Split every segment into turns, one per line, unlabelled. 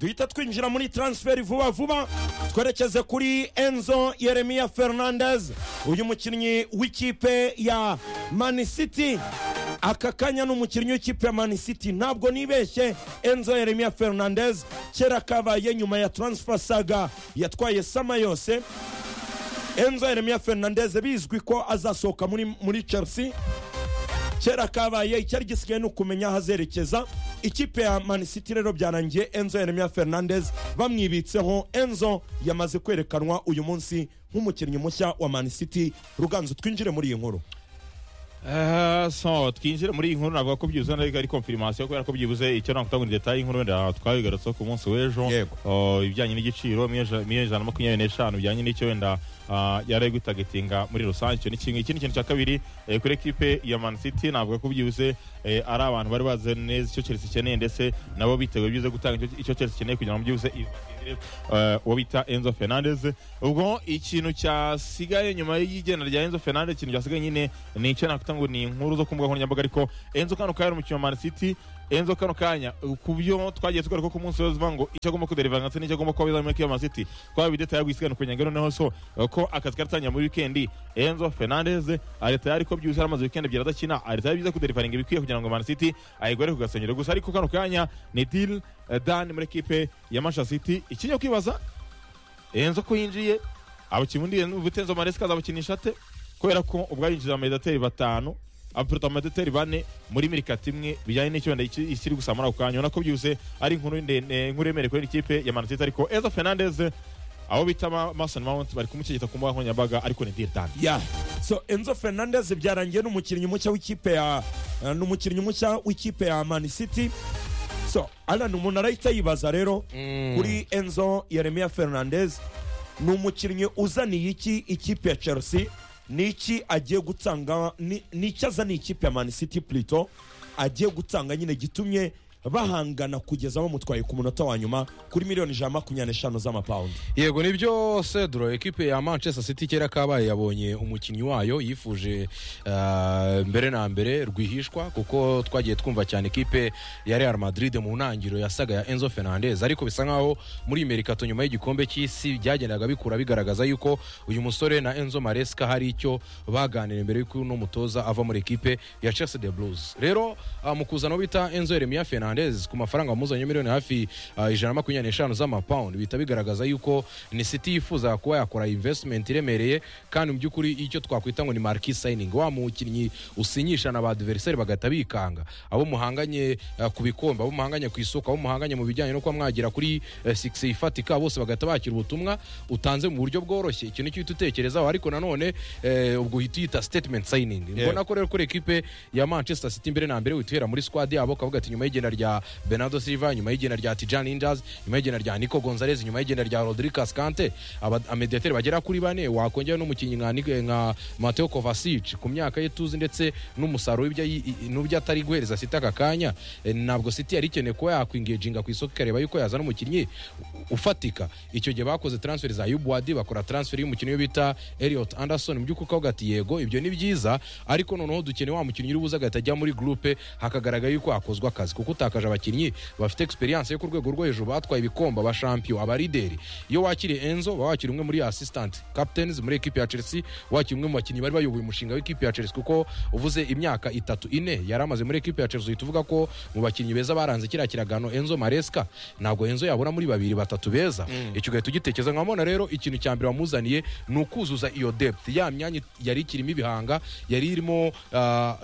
duhita twinjira muri transferi vuba vuba twerekeze kuri enzo yeremiya fernandez uyu mukinnyi w'ikipe ya mani city aka kanya ni umukinnyi w'ikipe ya mani city ntabwo nibeshye enzo yeremiya fernandez kera kabaye nyuma ya transfer saga yatwaye sama yose enzo yeremiya fernandez bizwi ko azasohoka muri, muri chelsea kera kabaye icyari gisigaye ni ukumenya aho azerekeza ikipe ya mani city rero byarangiye enzo yeremiya fernandez bamwibitseho enzo yamaze kwerekanwa uyu munsi nk'umukinnyi mushya wa mani city ruganzu twinjire muri iyi nkuru
Eh, so twinjire muri iyi nkuru navuga ko byibuze nari ari confirmation kubera ko byibuze icyo nakutanga ni detail y'inkuru wenda twabigarutseho ku munsi w'ejo
Yego.
Oh, ibijyanye n'igiciro miliyoni ijana na makumyabiri n'eshanu bijyanye n'icyo wenda ah, yari ari gutagetinga muri rusange icyo ni kimwe ikindi kintu cya kabiri eh, kuri ekipe ya man city navuga ko byibuze eh, ari abantu bari bazi neza icyo chelsea ikeneye ndetse nabo biteguye byibuze gutanga icyo- icyo chelsea ikeneye kugira ngo byibuze izagirire, eh, uwo bita enzo fernandez ubwo ikintu cyasigaye nyuma y'igenda rya enzo fernandez ikintu cyasigaye nyine ni icyo nakwita ngo ni inkuru zo ku mbuga nkoranyambaga ariko enzo kano kari umukinnyi wa man city enzo kano kanya ku byo twagiye tugaruka ko umunsi wose uvuga ngo icyo agomba kuderiva ndetse n'icyo agomba kuba bizamura k'iyo masiti twaba bidetaye gusigarana ku nyangano noneho so eh, ko akazi karatangira muri wikendi enzo fernandez areta yari ko byuzuye amaze wikendi ebyiri adakina areta yari byiza kuderivaringa ibikwiye kugira ngo man city ayigore ku gasongero gusa ariko kano kanya ni dil dan muri ekipe ya manchester city ikinya kwibaza enzo ko yinjiye abakinnyi ubundi enzo maresika azabakinisha ate kubera ko ubwo yinjira amedeteri batanu abapuruta amedeteri bane muri mirikati imwe bijyanye n'icyo wenda iki- ikiri gusa muri ako kanya ubona ko byihuse ari inkuru ndende inkuru yemereye kuri ikipe ya manatita ariko enzo fernandez abo bita ma- mason mount bari kumushyigikira ku mbuga nkoranyambaga ariko ni diridani
ya so enzo fernandez byarangiye n'umukinnyi mushya w'ikipe ya eh, ni umukinnyi mushya w'ikipe ya mani city so alan umuntu arahita yibaza rero kuri enzo yeremiya fernandez ni umukinnyi uzaniye iki ikipe ya chelsea ni iki agiye gutanga ni ni iki azaniye ikipe ya mani city plito agiye gutanga nyine gitumye bahangana kugeza bamutwaye ku munota wa nyuma kuri miliyoni ijana na makumyabiri n'eshanu z'amapawundi
yego nibyo cedro ekipe ya manchester city kera kabaye yabonye umukinnyi wayo yifuje ah, mbere na mbere rwihishwa kuko twagiye twumva cyane ekipe ya real madrid mu ntangiriro yasaga ya enzo fernandez ariko bisa nkaho muri merikato nyuma y'igikombe cy'isi byagendaga bikura bigaragaza yuko uyu musore na enzo maresca hari icyo baganiriye mbere y'uko uno mutoza ava muri ekipe ya chelsea de blues rero ah, mu kuzana uwo bita enzo yeremiya fernandez ku mafaranga wamuzanye miliyoni hafi ah, ijana na makumyabiri n'eshanu z'amapawundi bihita bigaragaza yuko ni city yifuza kuba yakora investment iremereye kandi mu by'ukuri icyo twakwita ngo ni marquee signing wa mukinnyi usinyisha na ba adversaire bagahita bikanga abo muhanganye ah, ku bikombe abo muhanganye ku isoko abo muhanganye mu bijyanye no kuba mwagira kuri eh, six ifatika bose bagahita bakira ubutumwa utanze mu buryo bworoshye icyo nicyo uhita utekerezaho ariko nanone eh, ubwo uhita uyita statement signing mbona ko rero kuri ekipe ya manchester city mbere na mbere uhita uhera muri squad yabo ukavuga ati nyuma y'igenda rya bernardo silva nyuma y'igenda rya tijan inders nyuma y'igenda rya nico gonzalez nyuma y'igenda rya rodricas kante amediateri bagera kuri bane wakongera n'umukinnyi nka, Nic- nka mateo kovacic ku myaka ye tuzi ndetse n'umusaruro w'ibyo yi- i- n'ubyo atari guhereza city aka kanya eh, ntabwo city yari ikeneye kuba yakwingeginga ku isoko ikareba yuko yazana umukinnyi u- ufatika icyo gihe bakoze transfer za yubuadi bakora transfer y'umukinnyi we bita eliot anderson mu by'ukuri ukavuga ati yego ibyo ni byiza ariko noneho dukeneye wa mukinnyi uri buze agahita ajya muri gurupe hakagaragara yuko hakozwe akazi kuko utakaje abakinnyi bafite experience yo ku rwego rwo hejuru batwaye ibikombe aba champion aba leader iyo wakiriye enzo baba wakiriye umwe muri assistant captains muri ekipe ya chelsea wakiriye umwe mu bakinnyi bari bayoboye umushinga w'ikipe ya chelsea kuko uvuze imyaka itatu ine yari amaze muri ekipe ya chelsea uhita uvuga ko mu bakinnyi beza baranze kiriya kiragano enzo maresca ntabwo enzo yabura muri babiri batatu beza icyo ugahita ugitekereza nkabona rero ikintu cya mbere wamuzaniye ni ukuzuza iyo depth ya myanya yari ikirimo ibihanga yari irimo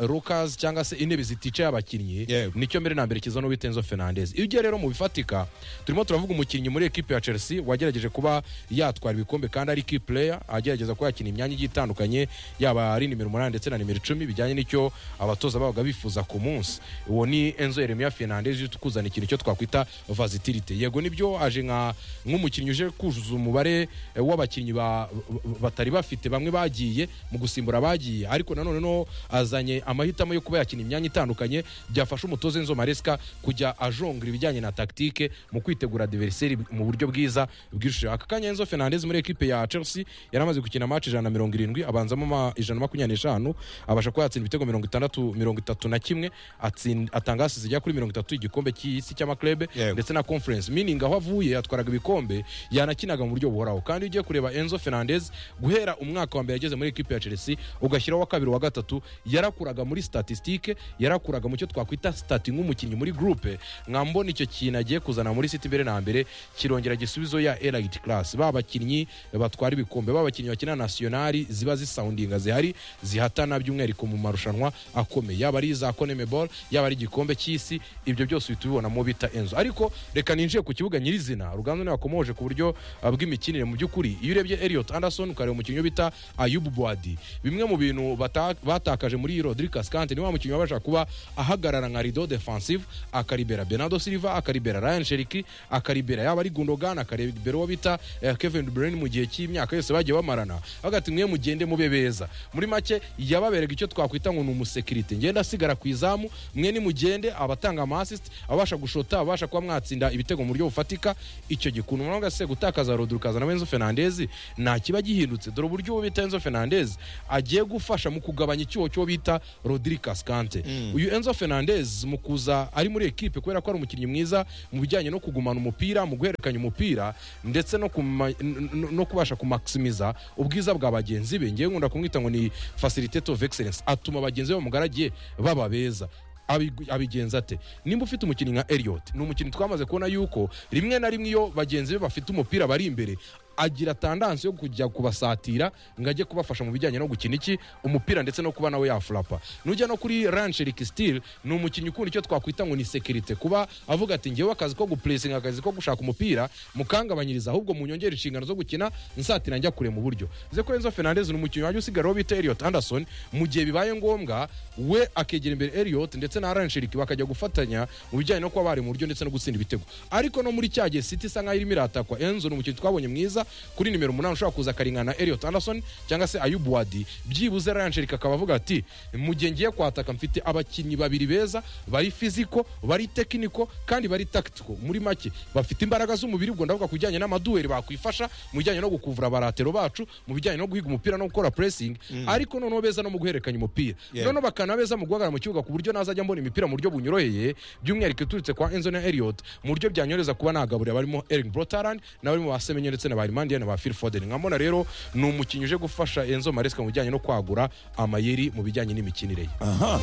rokas cyangwa se intebe ziticaye abakinnyi
Yego.
nicyo mbere na mbere kiza no bita enzo fernandez iyo ugiye rero mu bifatika turimo turavuga umukinnyi muri ekipe ya chelsea wagerageje kuba yatwara ibikombe kandi ari key player agerageza kuba yakina imyanya igiye itandukanye yaba ari nimero umunani ndetse na nimero icumi bijyanye n'icyo abatoza babaga bifuza ku munsi uwo ni enzo yeremiya fernandez uje kuzana ikintu cyo twakwita versatility yego nibyo aje nka nk'umukinnyi uje kuzuza umubare eh, w'abakinnyi ba- ba- batari bafite bamwe bagiye mu gusimbura abagiye ariko nanone no azanye amahitamo yo kuba yakina imyanya itandukanye byafasha umutoza enzo maresca kujya ajonga ibijyanye na tactique mu kwitegura diveriseri mu buryo bwiza bw'ishusho aka kanya Enzo Fernandez muri ekipe ya Chelsea yari amaze gukina match ijana na mirongo irindwi abanzamo ma- ijana na makumyabiri n'eshanu abasha kuba yatsinda ibitego mirongo itandatu mirongo itatu na kimwe atsin- atanga assist zigera kuri mirongo itatu igikombe cy'isi cy'amaklebe
Yego.
ndetse na conference meaning aho avuye yatwaraga ibikombe yanakinaga mu buryo buhoraho kandi iyo ugiye kureba Enzo Fernandez guhera umwaka wa mbere yageze muri ekipe ya Chelsea ugashyiraho wa kabiri wa gatatu yarakuraga muri statistique yarakuraga mu cyo twakwita stati nk'umukinnyi muri groupe mwambona icyo kintu agiye kuzana muri City mbere na mbere kirongera gisubizo ya elite class ba bakinnyi batwara ibikombe ba bakinnyi bakina nationali ziba zisoundinga zihari zihatana by'umwihariko mu marushanwa akomeye yaba ari za Conmebol yaba ari igikombe cy'isi ibyo byose uhita ubibona mu bita Enzo ariko reka ninjiye ku kibuga nyirizina Ruganzu niwe wakomoje ku buryo uh, bw'imikinire mu by'ukuri iyo urebye Elliot Anderson ukareba umukinnyi bita Ayub Boadi bimwe mu bintu bata- batakaje muri Rodri Cascante ni wa mukinnyi wabasha kuba ahagarara nka rido defensive akaribera Bernardo Silva akaribera Ryan Cherki akaribera yaba ari Gundogan akaribera uwo bita eh, Kevin De Bruyne mu gihe cy'imyaka yose bagiye bamarana bavuga ati mwe mugende mube beza muri make yababerega icyo twakwita ngo ni umusekirite ngenda asigara ku izamu mwe nimugende abatanga ama assist abasha gushota abasha kuba mwatsinda ibitego mu buryo bufatika icyo gikuntu muravuga se gutakaza Rodri ukazana Enzo Fernandez nta kiba gihindutse dore uburyo uwo bita Enzo Fernandez agiye gufasha mu kugabanya icyuho cyo bita Rodri Cascante uyu Enzo Fernandez mu kuza ari muri ekipe kubera ko ari umukinnyi mwiza mu bijyanye no kugumana umupira mu guhererekanya umupira ndetse no, kuma, n- n- no kubasha kumaximiza ubwiza bwa bagenzi be ngewe nkunda kumwita ngo ni facilitator of excellence atuma bagenzi be bamugaragiye baba beza abigu- abigenza ate nimba ufite umukinnyi nka Elliot ni umukinnyi twamaze kubona yuko rimwe na rimwe iyo bagenzi be bafite umupira bari imbere agira tandansi yo kujya kubasatira ngo ajye kubafasha mu bijyanye no gukina iki umupira ndetse no kuba nawe yafurapa nujya no kuri rancherik stil ni umukinnyi ukunda icyo twakwita ngo ni sekirite kuba avuga ati ngewe akazi ko gupuresinga akazi ko gushaka umupira mukangabanyiriza ahubwo munyongere inshingano zo gukina nsatira njya kure mu buryo ze ko Enzo Fernandez ni umukinnyi wajya usigaye bita Elliot Anderson mu gihe bibaye ngombwa we akegera imbere Elliot ndetse na Rancherik bakajya gufatanya mu bijyanye no kuba bari mu buryo ndetse no gutsinda ibitego ariko no muri cya gihe City isa nkaho irimo iratakwa Enzo ni umukinnyi twabonye mwiza kuri nimero umunani ushobora kuza akarengana Elliot Anderson cyangwa se Ayub Wadi byibuze Rancherik akaba avuga ati mu gihe ngiye kwataka mfite abakinnyi babiri beza bari fiziko bari tekiniko kandi bari tactical muri make bafite imbaraga z'umubiri ubwo ndavuga ku bijyanye n'amaduweri bakwifasha mu bijyanye no gukuvura abaratero bacu mu bijyanye no guhiga umupira no gukora pressing ariko noneho beza no mu guhererekanya umupira noneho bakana beza mu guhagarara mu kibuga ku buryo nazajya mbona imipira mu buryo bunyoroheye by'umwihariko iturutse kwa Enzo na Elliot mu buryo byanyoreza kuba nagaburira barimo Erling Brotaland n'abarimo ba Semenyo ndetse na ba Hernandez na ba Phil Foden nkabona rero ni umukinnyi uje gufasha Enzo Maresca mu bijyanye no kwagura amayeri mu bijyanye n'imikinire ye
aha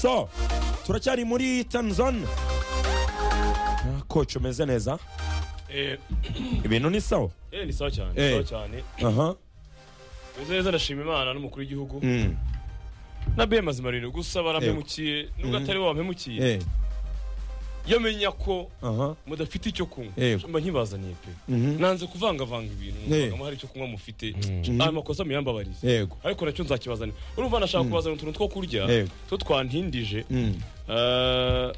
so turacyari muri tanzon koci umeze neza
Eh,
ibintu ni sawa
eh, ni sawa cyane
Eh.
ni sawa cyane
aha
meze neza ndashima imana n'umukuru w'igihugu
Mm.
na be mazimarino gusa barampemukiye nubwo atari bo bampemukiye
Eh,
iyo menya ko
aha
mudafite icyo kunywa
Eh.
mba nkibazaniye pe
Mhm.
nanze kuvangavanga ibintu
Eh.
muvangamo hari icyo kunywa mufite ayo makosa muyambabarize
yego
ariko nacyo nzakibazanira urumva nashaka kubazanira utuntu two kurya
Eh.
two twantindije
Mm.
Eh,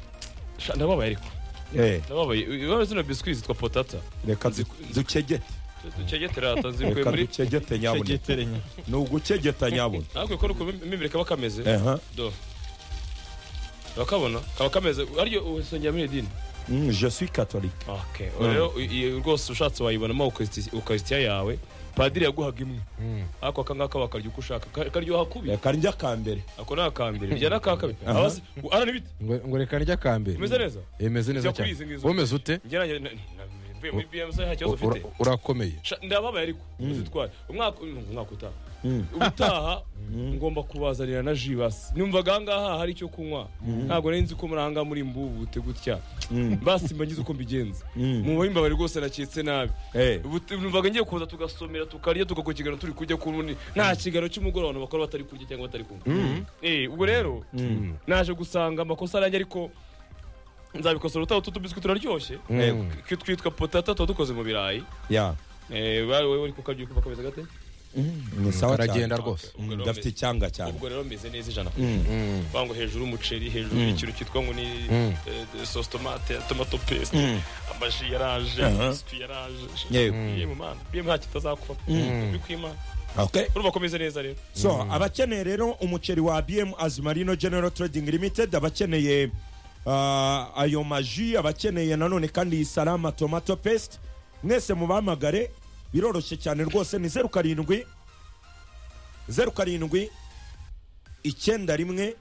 sha, ndababaye ariko
Eh,
ndababaye ibabaye zino biswi zitwa potata
reka du- ducegete
ducegeterata zikuye
reka
muri
ducegete nyabuna
Cegeterenya.
ni ugucegeta nyabuna
ariko ko mimire kaba kameze
aha
do bakabona kaba kameze aryo usengera muri idini
Mm, je suis catholique
okay rero iyo rwose ushatse wayibonamo ukaristiya yawe padiri yaguhaga imwe ariko aka ngaka bakarya uko ushaka Ka- karyoha kubi
reka njya ka mbere
ako ni akambere bijya n'akakabiri
Aha.
abazi ara n'ibiti
ngo ngo reka ndya kambere
umeze neza
Eh, meze neza
Njya kuri
cyane
izi ngizi.
womeze ute
njye nanjye na- na- mvuye muri bmc nta kibazo
Ura-
ufite
urakomeye
Sha, ndababaye ariko uzitware umwaka umwaka utaha ubutaha ngomba kubazanira na jibasi numvaga ahangaha hari icyo kunywa ntabwo nari nzi ko muri ahangaha muri mbubute gutya basi mba ngize uko mbigenza mu bahimbabari rwose naketse nabi
Eh,
Ubut- numvaga ngiye kuza tugasomera tukarya tugakurikirana turi kurya ku rundi nta kiganiro cy'umugoroba abantu bakora batari kurya cyangwa batari kunywa Eh, ubwo rero naje gusanga amakosa yanjye ariko nzabikosora utaha utu tubiswi turaryoshye
Mm.
Tw- twitwa potata tuba dukoze mu birayi
ya
Eh, bari wowe uri kukarya uri kuva kameze gate
ni sawa cyane
karagenda rwose
Mm, ndafite icyanga cyane
ubwo rero meze neza ijana
Mm.
vango hejuru umuceri hejuru ikintu cyitwa ngo ni eh, sauce tomate tomato paste amaji yaraje biswi yaraje
yego
yemwe mana yemwe nta kitazakuba uri kwimana
okay
urumva komeze neza rero
so abakeneye rero umuceri wa bm azimarino general trading limited abakeneye ah, ayo maji abakeneye nanone kandi iyi salama tomato pesite mwese mubahamagare biroroshye cyane rwose ni zeru karindwi zeru karindwi icyenda rimwe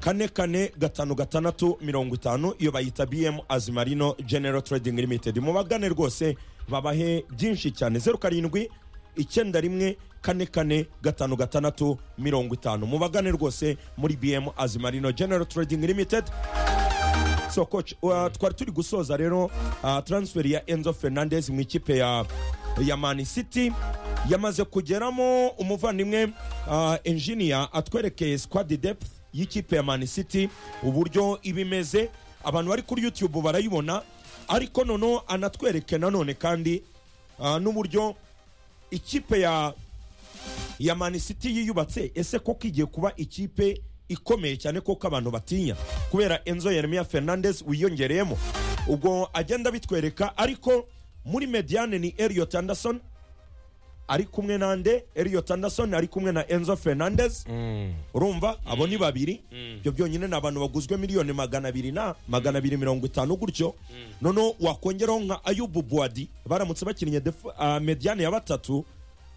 kane kane gatanu gatandatu mirongo itanu iyo bayita bm azimarino general trading limited mubagane rwose babahe byinshi cyane zeru karindwi icyenda rimwe kane kane gatanu gatandatu mirongo itanu mubagane rwose muri bm azimarino general trading limited so coach uh, twari turi gusoza rero uh, transfer ya enzo fernandez mu ikipe ya ya man city yamaze kugeramo umuvandimwe uh, engineer atwerekeye squad depth y'ikipe ya man city uburyo iba imeze abantu bari kuri youtube barayibona ariko noneho anatwereke nanone kandi uh, n'uburyo ikipe ya ya man city yiyubatse ese koko igiye kuba ikipe ikomeye cyane koko abantu batinya kubera enzo yeremiya fernandez wiyongereyemo ubwo agenda bitwereka ariko muri mediane ni eliot anderson ari kumwe na nde eliot anderson ari kumwe na enzo fernandez urumva abo ni babiri ibyo byonyine ni abantu baguzwe miliyoni magana abiri na magana abiri mirongo itanu gutyo noneho wakongeraho nka ayubu buwadi baramutse bakinnye def- ah, mediane ya batatu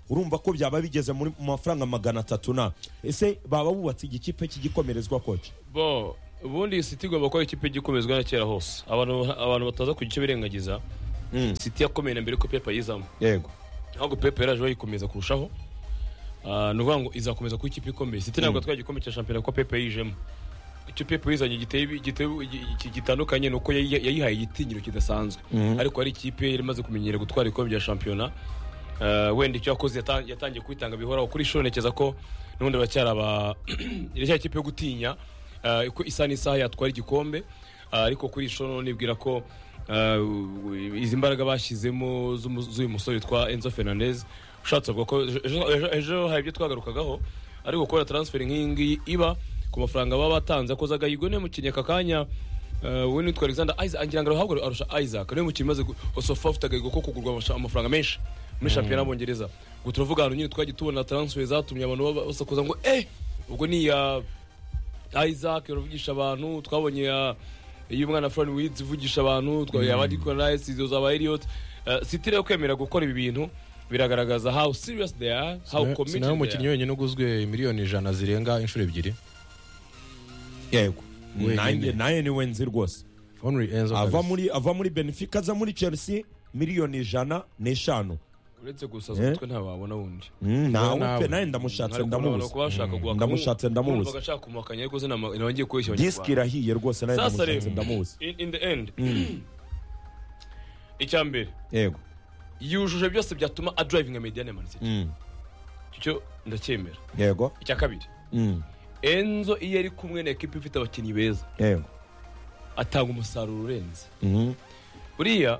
urumva ko byaba bigeze muri- mu mafaranga magana atatu na ese baba bubatse igikipe cy'igikomerezwa koci
bo ubundi siti igomba kuba ikipe igikomezwa na kera hose abantu abantu bataza ku gice birengagiza siti yakomeye na mbere ko pepa yizamo
yego
ahubwo pepe yaraje bayikomeza kurushaho Ah, ni ukuvuga ngo izakomeza kuba ikipe ikomeye siti ntabwo atwaye igikombe cya shampiyona kuko pepe yijemo icyo pepe yizanye giteye ibi- giteye- gi- gi- gitandukanye ni uko yayi- yayihaye igitinyiro kidasanzwe ariko hari ikipe yari imaze kumenyera gutwara ibikombe bya shampiyona Ah, wenda icyo yakoze yata- yatangiye kwitanga bihoraho kuri shiro ntekereza ko n'ubundi baracyari aba iracyari ikipe yo gutinya Ah, uko isaha n'isaha yatwara igikombe Ah, ariko kuri shiro nibwira ko ah, izi mbaraga bashyizemo z'umu- z'uyu musore witwa enzo fernandez ushatse avuga ko ejo- ejo- ejo hari ibyo twagarukagaho ariko gukora transfer nk'iyi ngiyi iba ku mafaranga baba batanze akoze agahigo niyo mukinnyi aka kanya eh, we nitwa alexander isaac ngira ngo arahagwa arusha isaac niyo mukinnyi umaze osofa afite agahigo ko kugurwa amasha- amafaranga menshi muri shampiyona y'abongereza ubwo turavuga ahantu nyine twagiye tubona transfer zatumye abantu baba- basakuza ngo eh ubwo ni iya isaac iravugisha abantu twabonye ya iyo umwana Fran Wiz ivugisha abantu twabaye abandi Cornelius izo zaba Elliot Eh, City rero kwemera gukora ibi bintu biragaragaza how serious they are how committed
nawe
they
umukinnyi
are
wenyine uguzwe miliyoni ijana zirenga inshuro ebyiri
yego
Wenyine.
nanjye nawe niwe nzi rwose
Henry Enzo
ava
kabisa.
muri ava muri benefica aza muri chelsea miliyoni ijana n'eshanu
uretse gusa
Eh?
z'umutwe ntababona wundi
nawe
nawe.
pe nawe ndamushatse ndamubuze Ndamushatse,
ndamushatse
ndamubuze.
ashaka kumukanya ariko zina nabangiye kubeshya
disiki
abanyarwanda
irahiye rwose nawe
sasa
ndamushatse
rero
ndamubuze
in in the end icya mbere
yego
yujuje byose byatuma adrivinga mediane man city
Mm.
icyo ndacyemera
yego
icya kabiri
Mm.
enzo iyo ari kumwe na ekipa ifite abakinnyi beza
yego
atanga umusaruro urenze
Mhm.
buriya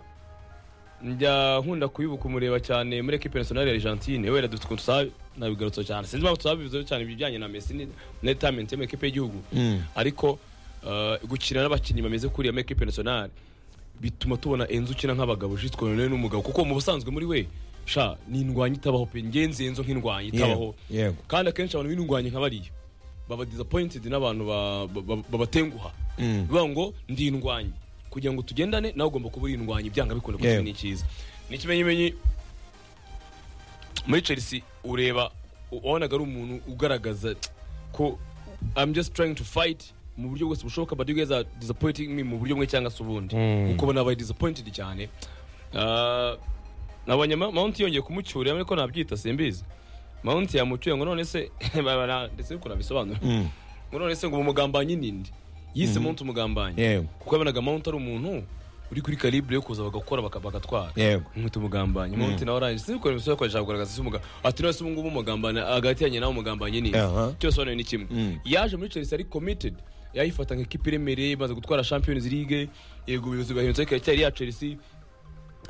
njya nkunda kuyibuka umureba cyane muri ekipe nasiyonari ya argentine wera dufite ukuntu tusa nabigarutse cyane sinzi impamvu tusabivuzeho cyane ibijyanye na mesi ni- na retirement yo mu ekipe y'igihugu
Mm.
ariko uh, gukina n'abakinnyi bameze kuriya muri ekipe nasiyonari bituma tubona enzo ukina nk'abagabo jitwe none n'umugabo kuko mu busanzwe muri we sha ni indwanyi itabaho pe ngenzi enzo nk'indwanyi itabaho
yego yego
kandi akenshi abantu b'indwanyi nka bariya baba disappointed n'abantu ba- ba- ba- babatenguha bivuga ngo ndi indwanyi kugira ngo tugendane nawe ugomba kuba uri indwanyi byanga bikunda kuko
Yewe.
ni cyiza ni ikimenyimenyi muri chelsea ureba u- wabonaga ari umuntu ugaragaza ko i'm just trying to fight mu buryo bwose bushoboka but you guys are disappointing me mu buryo bumwe cyangwa se ubundi kuko bo nabaye disappointed cyane Ah, nabonye Ma- mount yongeye kumucyura ariko nabyita simbizi mount yamucyuye ngo none se babara- ndetse yuko nabisobanura
Mm.
ngo none se ngo umugambanyi ninde yise mount umugambanyi
yego
kuko yabonaga mount ari umuntu uri kuri calibre yo kuza bagakora baka- bagatwara
yego
nkweto umugambanyi mount nawe arangije sinikora imisozi yakoresha kugaragaza se umuga ati none se ubu ngubu umugambanyi agatiranye nawe umugambanyi ninde
Aha.
cyose hano ni kimwe
Mm.
yaje muri Chelsea ari committed yayifata nka kipe iremereye imaze gutwara Champions League yego ubuyobozi bwa Hensel cyari ya Chelsea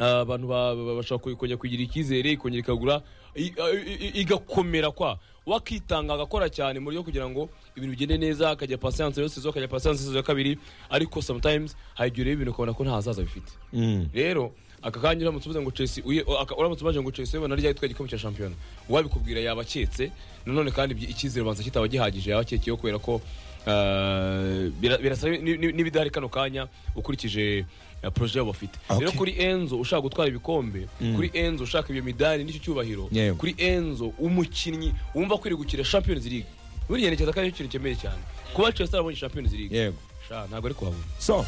Ah, abantu ba- ba- bashobora kuyi- kongera kugirira icyizere ikongera ikagura i- i- i- igakomera kwa wakitanga agakora cyane mu buryo kugira ngo ibintu bigende neza akajya pasiyanse yose zo akajya pasiyanse yose ya kabiri ariko sometimes hari igihe ureba ibintu ukabona ko nta hazaza bifite
Mm.
rero aka kanya uramutse uvuze ngo chelsea uye- aka- uramutse ubaje ngo chelsea ubona ryari twaye igikombe cya shampiyona uwabikubwira yaba aketse nanone kandi ibyi- icyizere ubanza kitaba gihagije yaba akekeye kubera ko
ah, bira- birasa ni- ni- n'ibidahari kano kanya ukurikije ah, poroje yabo bafite
Okay.
rero kuri enzo ushaka gutwara ibikombe kuri enzo ushaka iyo midari n'icyo cyubahiro
Yewe.
kuri enzo umukinnyi wumva akwiriye gukina champions league buriya ntekereza ko ari ikintu gikomeye cyane kuba chelsea yarabonye champions league
yego
sha ntabwo ari kuhabona
so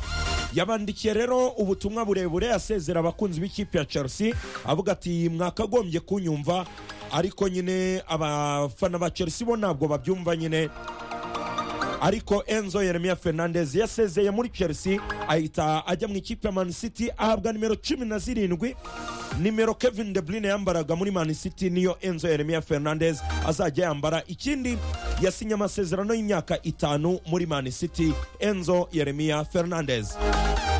yabandikiye rero ubutumwa burebure asezera abakunzi b'ikipe ya chelsea avuga ati mwakagombye kunyumva ariko nyine abafana ba chelsea bo ntabwo babyumva nyine ariko enzo yeremia fernandez yasezeye muri chelsea ahita ajya mu ikipe ya man city ahabwa nimero cumi na zirindwi nimero kevin de bruyne yambaraga muri man city niyo enzo yeremia fernandez azajya yambara ikindi yasinye amasezerano y'imyaka itanu muri man city enzo yeremia fernandez